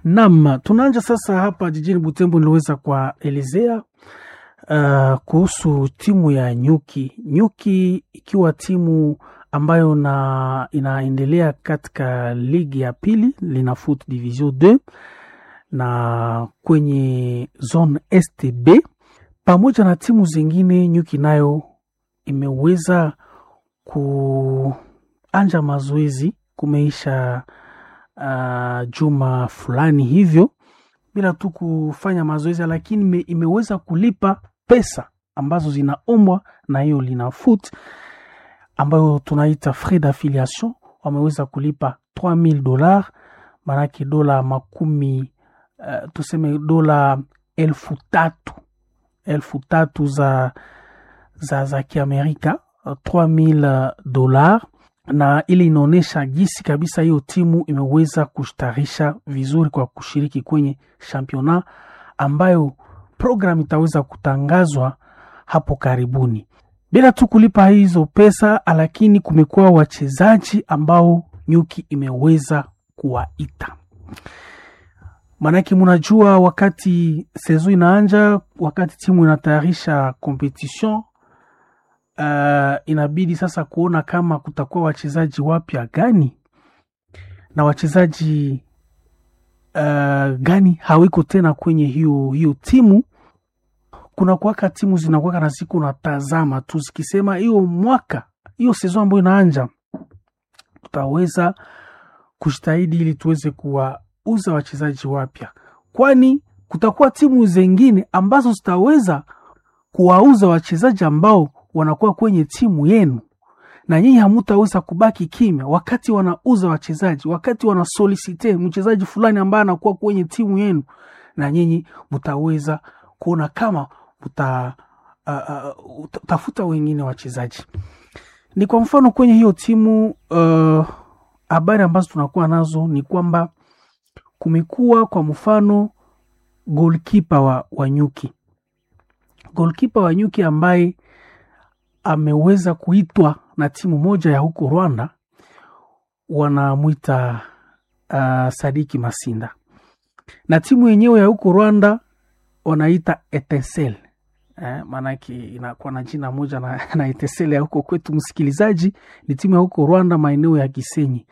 Naam, tunaanja sasa hapa jijini Butembo. Niliweza kuwaelezea uh, kuhusu timu ya Nyuki. Nyuki ikiwa timu ambayo na inaendelea katika ligi ya pili lina foot division 2 na kwenye zone STB pamoja na timu zingine. Nyuki nayo imeweza kuanja mazoezi kumeisha uh, juma fulani hivyo bila tu kufanya mazoezi, lakini ime, imeweza kulipa pesa ambazo zinaombwa na hiyo lina foot ambayo tunaita frais d'affiliation. Wameweza kulipa 3000 dola, maanake dola makumi uh, tuseme dola elfu tatu elfu tatu za, za, za Kiamerika 3000 dola na ili inaonyesha jinsi kabisa hiyo timu imeweza kustarisha vizuri kwa kushiriki kwenye championnat ambayo program itaweza kutangazwa hapo karibuni, bila tu kulipa hizo pesa. Lakini kumekuwa wachezaji ambao Nyuki imeweza kuwaita, maanake munajua, wakati sezo inaanja, wakati timu inatayarisha competition Uh, inabidi sasa kuona kama kutakuwa wachezaji wapya gani na wachezaji uh, gani hawiko tena kwenye hiyo hiyo timu. Kuna kuwaka timu zinakuwaka na siku natazama tu zikisema hiyo mwaka hiyo sezo ambayo inaanja tutaweza kujitahidi ili tuweze kuwauza wachezaji wapya, kwani kutakuwa timu zingine ambazo zitaweza kuwauza wachezaji ambao wanakuwa kwenye timu yenu, na nyinyi hamutaweza kubaki kimya wakati wanauza wachezaji, wakati wanasolisite mchezaji fulani ambaye anakuwa kwenye timu yenu, na nyinyi mutaweza kuona kama muta uh, uh, tafuta wengine wachezaji. Ni kwa mfano kwenye hiyo timu habari uh, ambazo tunakuwa nazo ni kwamba kumekuwa kwa mfano goalkeeper wa, wa Nyuki goalkeeper wa Nyuki ambaye ameweza kuitwa na timu moja ya huko Rwanda, wanamwita uh, Sadiki Masinda, na timu yenyewe ya huko Rwanda wanaita Etincelle eh, maanake inakuwa na jina moja na, na Etincelle ya huko kwetu. Msikilizaji, ni timu ya huko Rwanda, maeneo ya Gisenyi.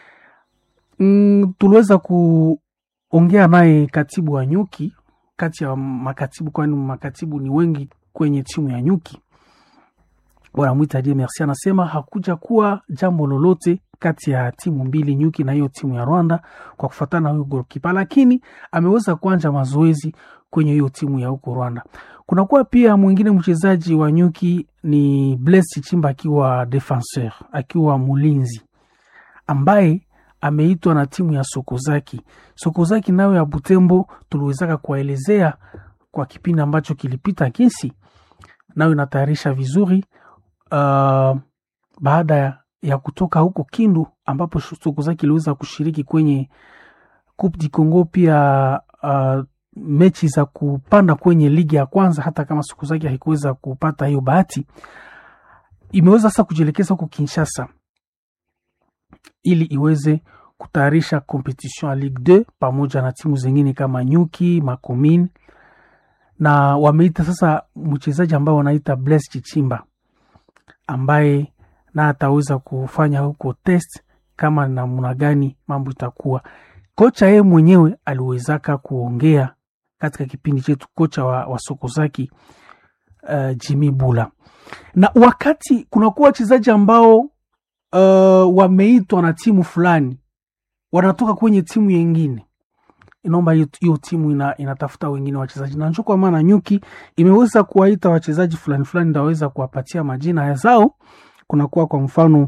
Mm, tuliweza kuongea naye katibu wa Nyuki kati ya makatibu, kwani makatibu ni wengi kwenye timu ya Nyuki wanamwita Die Merci, anasema hakuja kuwa jambo lolote kati ya timu mbili Nyuki na hiyo timu ya Rwanda kwa kufuatana na huyo golkipa, lakini ameweza kuanja mazoezi kwenye hiyo timu ya huko Rwanda. Kunakuwa pia mwingine mchezaji wa Nyuki ni Blaise Chimba akiwa defenseur, akiwa mulinzi ambaye ameitwa na timu ya Sokozaki. Sokozaki nayo ya Butembo tuliwezaka kuwaelezea kwa kipindi ambacho kilipita, kesi nayo inatayarisha vizuri Uh, baada ya, ya kutoka huko Kindu ambapo Sokozaki iliweza kushiriki kwenye Coupe du Congo, pia uh, mechi za kupanda kwenye ligi ya kwanza, hata kama Sokozaki haikuweza kupata hiyo bahati, imeweza sasa kujielekeza huko Kinshasa ili iweze kutayarisha competition ya Ligue 2 pamoja na timu zingine kama Nyuki, Makomine na wameita sasa mchezaji ambao wanaita Blaise Chichimba ambaye na ataweza kufanya huko test kama namna gani mambo itakuwa. Kocha yeye mwenyewe aliwezaka kuongea katika kipindi chetu, kocha wa, wa Sokozaki uh, Jimmy Bula, na wakati kunakuwa wachezaji ambao uh, wameitwa na timu fulani wanatoka kwenye timu yengine inaomba hiyo timu ina, inatafuta wengine wachezaji na njo kwa maana Nyuki imeweza kuwaita wachezaji fulani fulani, ndaweza kuwapatia majina zao. Kunakuwa kwa mfano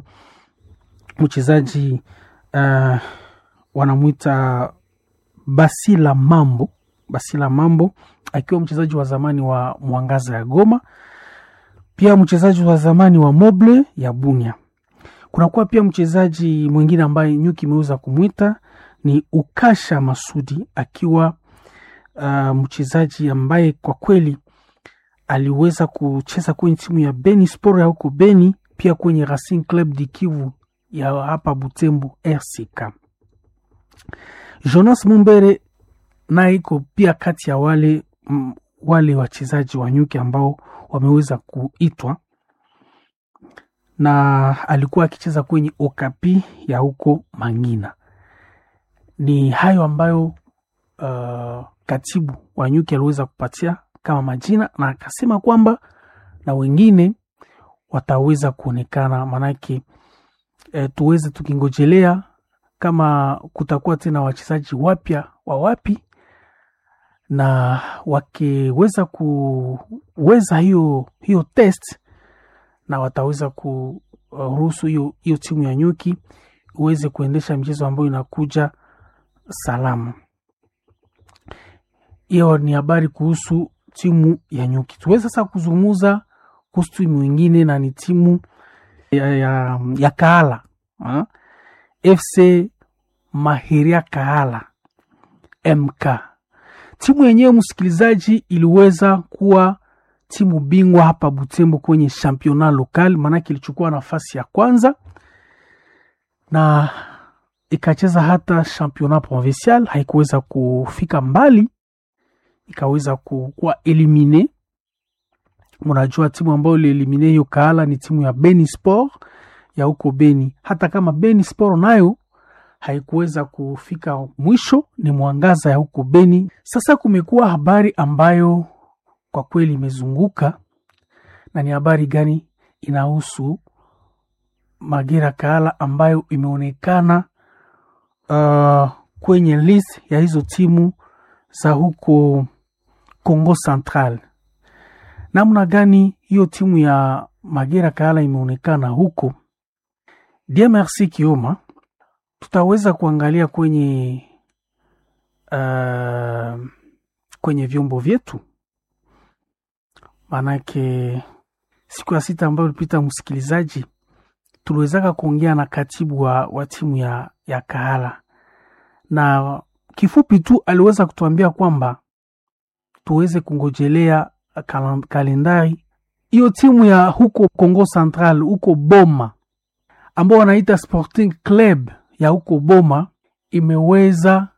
mchezaji uh, wanamwita Basila Mambo, Basila Mambo akiwa mchezaji wa zamani wa Mwangaza ya Goma, pia mchezaji wa zamani wa Moble ya Bunia. Kunakuwa pia mchezaji mwingine ambaye Nyuki imeweza kumwita ni Ukasha Masudi akiwa uh, mchezaji ambaye kwa kweli aliweza kucheza kwenye timu ya Beni Sport ya huko Beni, pia kwenye Racing Club di Kivu ya hapa Butembo RCK. Jonas Mumbere naye iko pia kati ya wale m, wale wachezaji wa nyuki ambao wameweza kuitwa na alikuwa akicheza kwenye Okapi ya huko Mangina. Ni hayo ambayo uh, katibu wa nyuki aliweza kupatia kama majina, na akasema kwamba na wengine wataweza kuonekana, maanake e, tuweze tukingojelea kama kutakuwa tena wachezaji wapya wa wapi, na wakiweza kuweza hiyo hiyo test na wataweza kuruhusu hiyo hiyo timu ya nyuki uweze kuendesha michezo ambayo inakuja salama. Hiyo ni habari kuhusu timu ya nyuki. Tuweze sasa kuzungumza kuhusu timu ingine na ni timu ya, ya, ya Kahala ha? FC Mahiria Kahala MK. Timu yenyewe msikilizaji, iliweza kuwa timu bingwa hapa Butembo kwenye championnat local, maanake ilichukua nafasi ya kwanza na ikacheza hata championnat provincial, haikuweza kufika mbali, ikaweza kuwa elimine. Mnajua timu ambayo ilielimine hiyo Kahala ni timu ya Beni Sport ya huko Beni. Hata kama Beni Sport nayo haikuweza kufika mwisho, ni Mwangaza ya huko Beni. Sasa kumekuwa habari ambayo kwa kweli imezunguka na ni habari gani? Inahusu Magera Kahala ambayo imeonekana uh, kwenye list ya hizo timu za huko Congo Central. Namna gani hiyo timu ya Magera Kahala imeonekana huko? Dia Merci Kioma, tutaweza kuangalia kwenye uh, kwenye vyombo vyetu Manake siku ya sita ambayo ilipita, msikilizaji, tuliwezaka kuongea na katibu wa, wa timu ya, ya Kahala na kifupi tu aliweza kutuambia kwamba tuweze kungojelea kalendari hiyo timu ya huko Congo Central huko Boma ambao wanaita Sporting Club ya huko Boma imeweza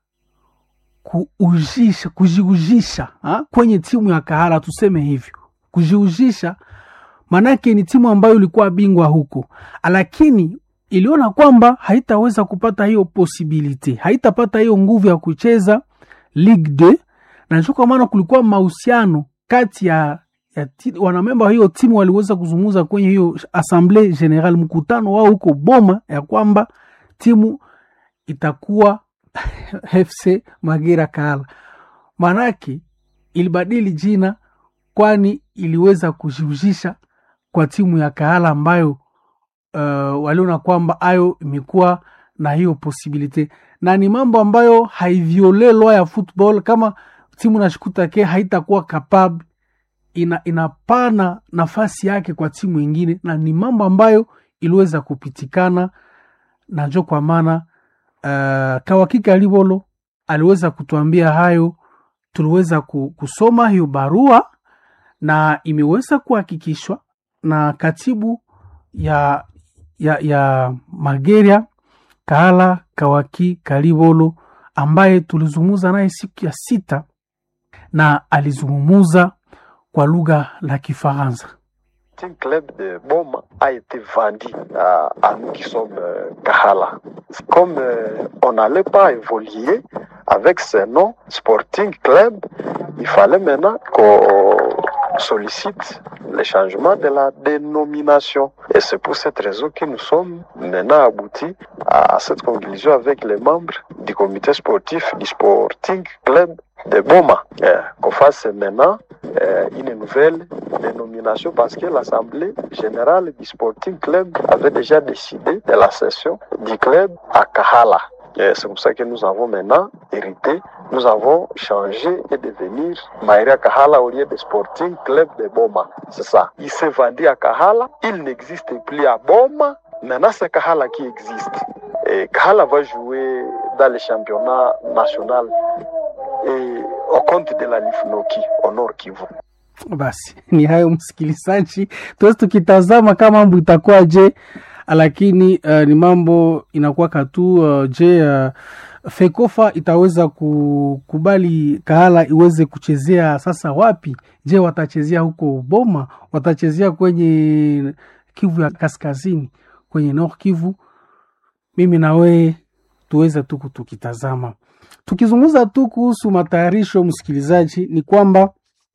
kuujisha kujiujisha ha? kwenye timu ya Kahala, tuseme hivyo kujiujisha manake ni timu ambayo ilikuwa bingwa huko, lakini iliona kwamba haitaweza kupata hiyo posibilite, haitapata hiyo nguvu ya kucheza Ligue 2 na ndio kwa maana kulikuwa mahusiano kati ya, ya wanamemba wa hiyo timu waliweza kuzungumza kwenye hiyo assemble general, mkutano wao huko Boma, ya kwamba timu itakuwa FC Magera Kahala, manake ilibadili jina kwani iliweza kujiuzisha kwa timu ya Kahala ambayo uh, waliona kwamba ayo imekuwa na hiyo posibilite, na ni mambo ambayo haiviole lwa ya football. Kama timu nashikutake haitakuwa kapable, ina, inapana nafasi yake kwa timu ingine, na ni mambo ambayo iliweza kupitikana najo, kwa maana uh, Kawakika Libolo aliweza kutuambia hayo, tuliweza kusoma hiyo barua na imeweza kuhakikishwa na katibu ya, ya, ya Mageria Kahala Kawaki Kalibolo ambaye tulizungumza naye siku ya sita na alizungumuza kwa lugha la Kifaransa. Sporting Club de Boma a été vendu à, à nous qui sommes euh, Kahala. Comme euh, on n'allait pas évoluer avec ce nom Sporting Club, il fallait maintenant qu'on sollicite le changement de la dénomination. Et c'est pour cette raison que nous sommes maintenant aboutis à cette conclusion avec les membres du comité sportif du Sporting Club de Boma. Euh, qu'on fasse maintenant euh, une nouvelle dénomination parce que l'Assemblée générale du Sporting Club avait déjà décidé de la cession du club à Kahala. C'est pour ça que nous avons maintenant hérité, nous avons changé et devenir Maïria Kahala au lieu de Sporting Club de Boma. C'est ça. Il s'est vendu à Kahala, il n'existe plus à Boma, maintenant c'est Kahala qui existe. Et Kahala va jouer dans le championnat national et au compte de la Lifnoki au Nord Kivu. Basi ni hayo msikilizaji, tuwezi tukitazama kama mambo itakuwa je, lakini uh, ni mambo inakuwa katu uh, je uh, fekofa itaweza kukubali kahala iweze kuchezea sasa wapi je watachezea huko boma watachezea kwenye kivu ya kaskazini kwenye nord kivu mimi na wee tuweze tu tukitazama tukizungumza tu kuhusu matayarisho msikilizaji ni kwamba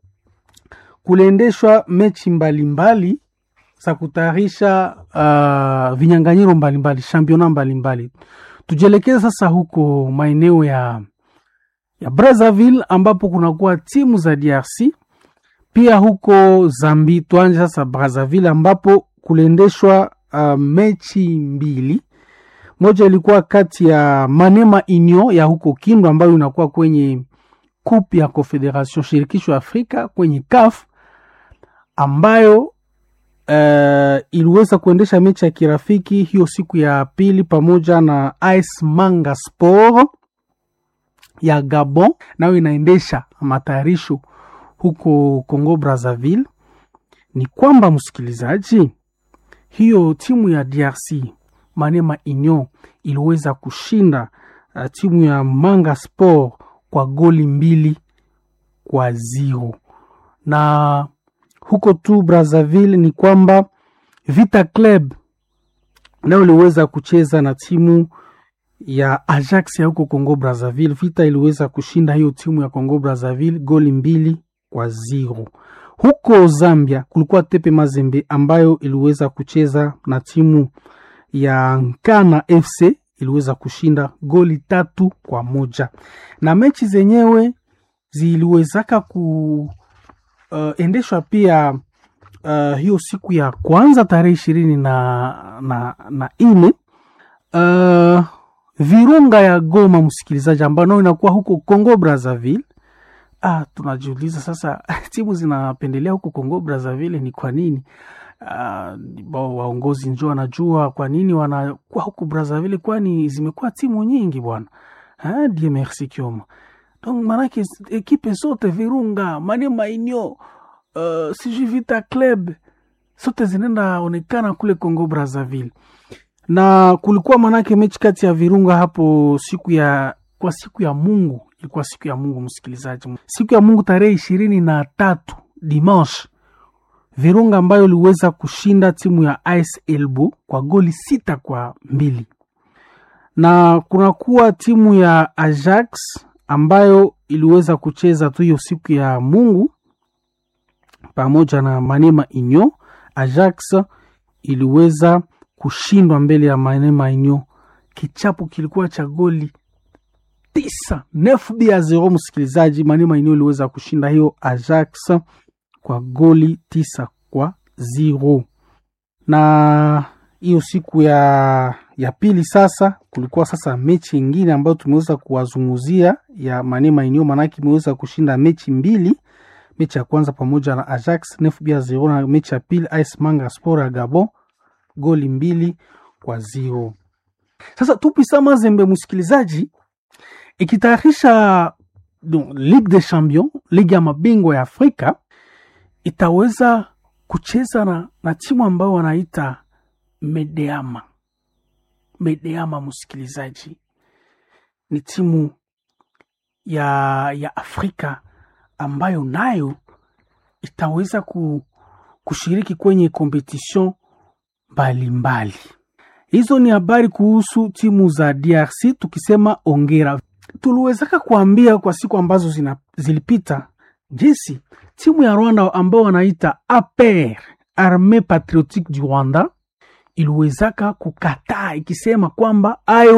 kuliendeshwa mechi mbalimbali za kutayarisha uh, vinyanganyiro mbalimbali championa mbalimbali tujielekeze sasa huko maeneo ya ya Brazzaville ambapo kunakuwa timu za DRC pia huko Zambi. Tuanje sasa Brazzaville ambapo kuliendeshwa uh, mechi mbili. Moja ilikuwa kati ya Manema Union ya huko Kindu ambayo inakuwa kwenye Coupe ya Confederation shirikisho ya Afrika kwenye CAF ambayo uh, iliweza kuendesha mechi ya kirafiki hiyo siku ya pili pamoja na AS Manga Sport ya Gabon, nayo inaendesha matayarisho huko Congo Brazzaville. Ni kwamba msikilizaji, hiyo timu ya DRC Manema Union iliweza kushinda uh, timu ya Manga Sport kwa goli mbili kwa zero na huko tu Brazzaville ni kwamba Vita Club nayo iliweza kucheza na timu ya Ajax ya huko Congo Brazzaville. Vita iliweza kushinda hiyo timu ya Congo Brazzaville goli mbili kwa zero. Huko Zambia kulikuwa Tepe Mazembe ambayo iliweza kucheza na timu ya Nkana FC iliweza kushinda goli tatu kwa moja, na mechi zenyewe ziliwezaka ku uh, endeshwa pia uh, hiyo siku ya kwanza tarehe ishirini na, na, na ine uh, Virunga ya Goma, msikilizaji, ambayo nao inakuwa huko Congo Brazzaville. Ah, tunajiuliza sasa timu zinapendelea huko Congo Brazzaville ni kwa nini? Uh, waongozi njo wanajua kwa nini wanakuwa huko Brazzaville, kwani zimekuwa timu nyingi bwana. Ah, Dieu merci Kioma. Donc manake ekipe zote Virunga, Maniema Union, uh, sijui Vita Club zote zinaenda onekana kule Congo Brazzaville, na kulikuwa manake mechi kati ya Virunga hapo siku ya kwa siku ya Mungu, ilikuwa siku ya Mungu msikilizaji, siku ya Mungu tarehe ishirini na tatu dimanche, Virunga ambayo iliweza kushinda timu ya AS Elbo kwa goli sita kwa mbili na kunakuwa timu ya Ajax ambayo iliweza kucheza tu hiyo siku ya Mungu pamoja na Manema Union. Ajax iliweza kushindwa mbele ya Manema Union, kichapo kilikuwa cha goli tisa nefu bia zero. Msikilizaji, Manema Union iliweza kushinda hiyo Ajax kwa goli tisa kwa zero. Na hiyo siku ya ya pili sasa kulikuwa sasa mechi ingine ambayo tumeweza kuwazunguzia ya Manema Union, manake imeweza kushinda mechi mbili. Mechi ya kwanza pamoja na Ajax nefu bia zero, na mechi ya pili AS Manga Sport ya Gabon goli mbili kwa zero. Sasa Tupisa Mazembe, msikilizaji, ikitayarisha Ligue des Champions, ligi ya mabingwa ya Afrika, itaweza kucheza na, na timu ambayo wanaita Medeama. Medeama msikilizaji, ni timu ya, ya Afrika ambayo nayo itaweza ku, kushiriki kwenye competition mbalimbali. Hizo ni habari kuhusu timu za DRC. Tukisema ongera, tuliwezaka kuambia kwa siku ambazo zina, zilipita jinsi timu ya Rwanda ambao wanaita APR Armee Patriotique du Rwanda iliwezaka kukataa ikisema kwamba ayo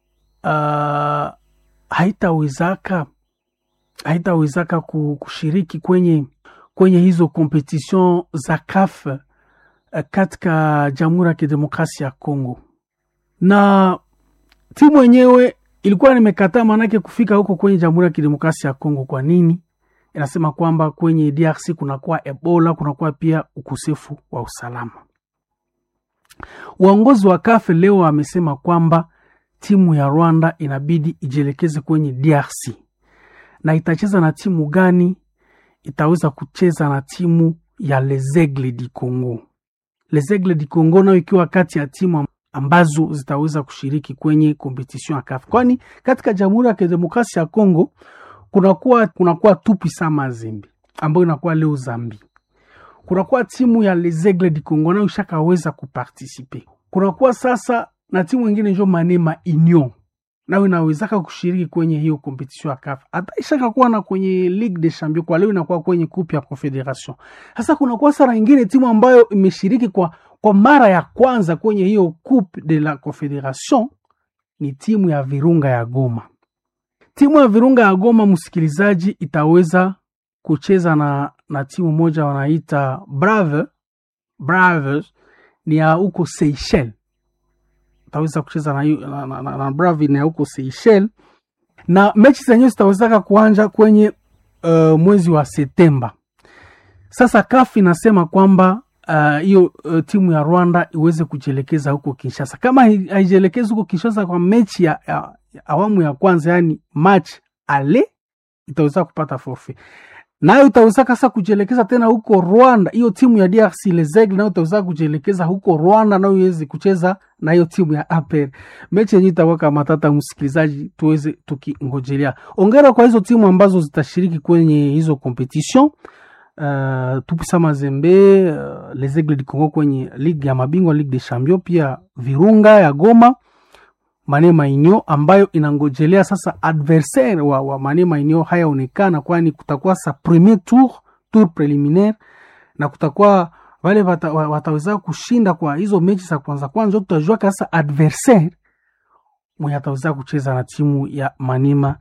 uh, haitawezaka haitawezaka kushiriki kwenye, kwenye hizo competition za CAF uh, katika Jamhuri ya Kidemokrasia ya Kongo, na timu yenyewe ilikuwa nimekataa maanake kufika huko kwenye Jamhuri ya Kidemokrasia ya Kongo. Kwa nini? Inasema kwamba kwenye DRC kunakuwa Ebola, kunakuwa pia ukosefu wa usalama. Uongozi wa kafe leo amesema kwamba timu ya Rwanda inabidi ijielekeze kwenye DRC na itacheza na timu gani? Itaweza kucheza na timu ya Les Aigles du Congo. Les Aigles du Congo nayo ikiwa kati ya timu ambazo zitaweza kushiriki kwenye competition ya CAF, kwani katika Jamhuri ya Kidemokrasia ya Kongo kunakuwa kunakuwa Tupisa Mazembe ambayo inakuwa leo Zambi, kunakuwa timu ya Les Aigles du Congo nayo ishakaweza kupartisipe, kunakuwa sasa na timu ingine njo Manema Union nayo inawezaka kushiriki kwenye hiyo competition ya CAF, hata ishaka kuwa na kwenye Ligue des Champions, kwa leo inakuwa kwenye coupe ya Confederation. Sasa kunakuwa sara ingine timu ambayo imeshiriki kwa, kwa mara ya kwanza kwenye hiyo coupe de la Confederation ni timu ya Virunga ya Goma. Timu ya Virunga ya Goma, msikilizaji, itaweza kucheza na, na timu moja wanaita Brave Braves, ni ya huko Seychelles taweza kucheza na, na, na, na, na Bravi na huko Seychelles, na mechi zenyewe zitawezaka kuanja kwenye uh, mwezi wa Septemba. Sasa CAF inasema kwamba hiyo uh, uh, timu ya Rwanda iweze kujielekeza huko Kinshasa. Kama haijielekezi huko Kinshasa kwa mechi ya, ya, ya awamu ya kwanza, yani match ale, itaweza kupata forfait nayo itaweza sasa kujielekeza tena huko Rwanda. Hiyo timu ya DRC Les Aigles nayo itaweza kujielekeza huko Rwanda, nayo iweze kucheza na hiyo timu ya APR. Mechi yenyewe itakuwa kama tata, msikilizaji, tuweze tukingojelea. Ongera kwa hizo timu ambazo zitashiriki kwenye hizo competition. Uh, Tupisa Mazembe, uh, Les Aigles du Congo kwenye ligue ya mabingwa Ligue des Champions, pia Virunga ya Goma Manema Inyo ambayo inangojelea sasa adversaire wa, wa Manema Inyo hayaonekana, kwani kutakuwa sa premier tour tour preliminaire na kutakuwa wale wata, wataweza kushinda kwa hizo mechi za kwanza kwanza, tutajua sasa adversaire mwenye ataweza kucheza na timu ya Manema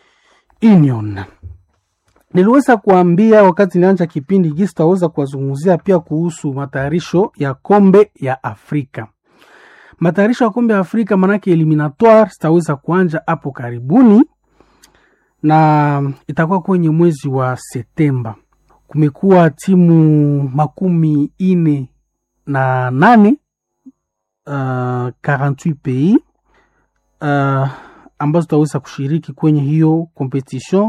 Union. Niliweza kuambia wakati nilianza kipindi hiki, sitaweza kuwazungumzia pia kuhusu matayarisho ya kombe ya Afrika matayarisho ya kombe ya Afrika manake eliminatoire zitaweza kuanja hapo karibuni na itakuwa kwenye mwezi wa Septemba. Kumekuwa timu makumi ine na nane uh, 48 pays uh, ambazo zitaweza kushiriki kwenye hiyo competition,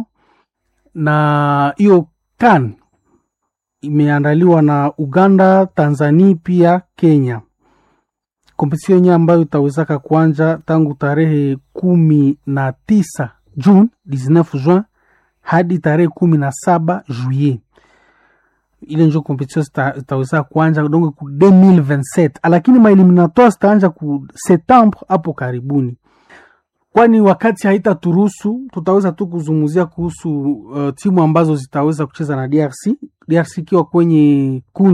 na hiyo CAN imeandaliwa na Uganda, Tanzania pia Kenya kompetision yenyewe ambayo itawezaka kuanja tangu tarehe kumi na tisa June 19 Juin hadi tarehe kumi na saba Juillet. Ile njo kompetision itaweza kuanja donc ku 2027 lakini maeliminatoire zitaanja ku Septembre hapo karibuni, kwani wakati haitaturuhusu tutaweza tu kuzungumzia kuhusu uh, timu ambazo zitaweza kucheza na DRC DRC ikiwa kwenye kundi